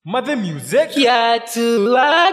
Mother music. Kiatu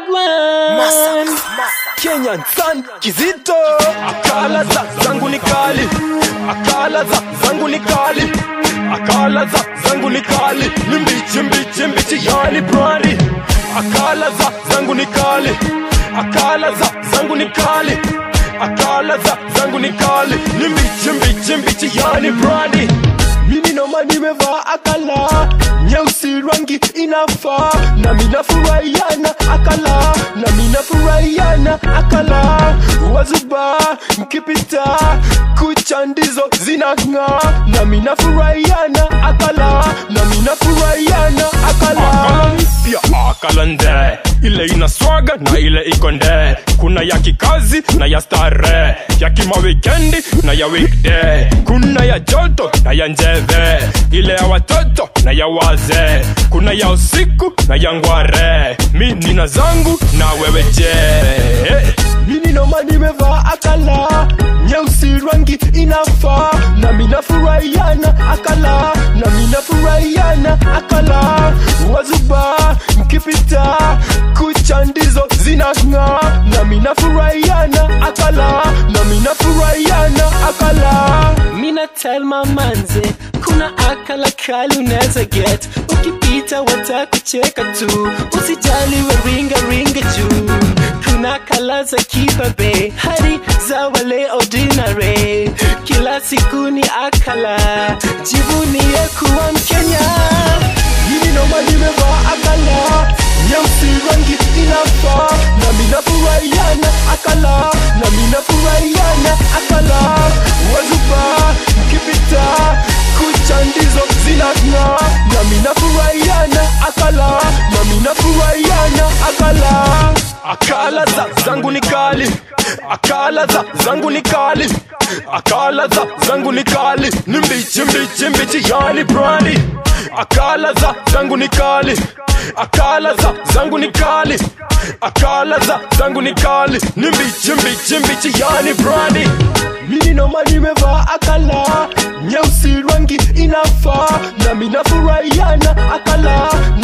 wagwan Kenyan san kizito akala za zangu ni kali akala za zangu ni kali akala za zangu ni kali ni mbichi mbichi mbichi yani brandi akala za zangu ni kali akala za zangu ni kali akala za zangu ni kali ni mbichi mbichi mbichi yani brandi mimi noma nimevaa akala nyeusi rangi inafaa na minafurahiana akala na minafurahiana akala wazuba mkipita kucha ndizo zinang'aa na minafurahiana akala na minafurahiana akala pia akala nde ile ina swaga na ile iko nde kuna ya kikazi na ya stare ya kima wikendi na ya weekday kuna ya joto na ya njeve ile ya watoto na ya wazee kuna ya usiku na ya ngware mi nina zangu na wewe je mimi noma nimevaa akala nyeusi rangi inafaa na minafurahiana akala na minafurahiana akala wazuba mkipita kucha ndizo zinang'aa na minafurahiana akala na minafurahiana akala Mina tell my manze kuna akala kali unaweza get ukipita watakucheka tu usijali we ringa ringa juu kuna kala za kibabe hadi za wale ordinary kila siku ni akala jivunie kuwa mkenya mimi noma nimevaa akala nyeusi rangi inafaa na minafurahiana akala na minafurahiana akala wazuba mkipita kucha ndizo zinang'aa na minafurahiana akala na minafurahiana akala akala za zangu ni kali akala za zangu ni kali akala za zangu ni kali ni mbichi mbichi mbichi yani brandi akala za zangu ni kali akala za zangu ni kali akala za zangu ni kali ni mbichi mbichi mbichi yani brandi mimi noma nimevaa akala nyeusi rangi inafaa na minafurahiana akala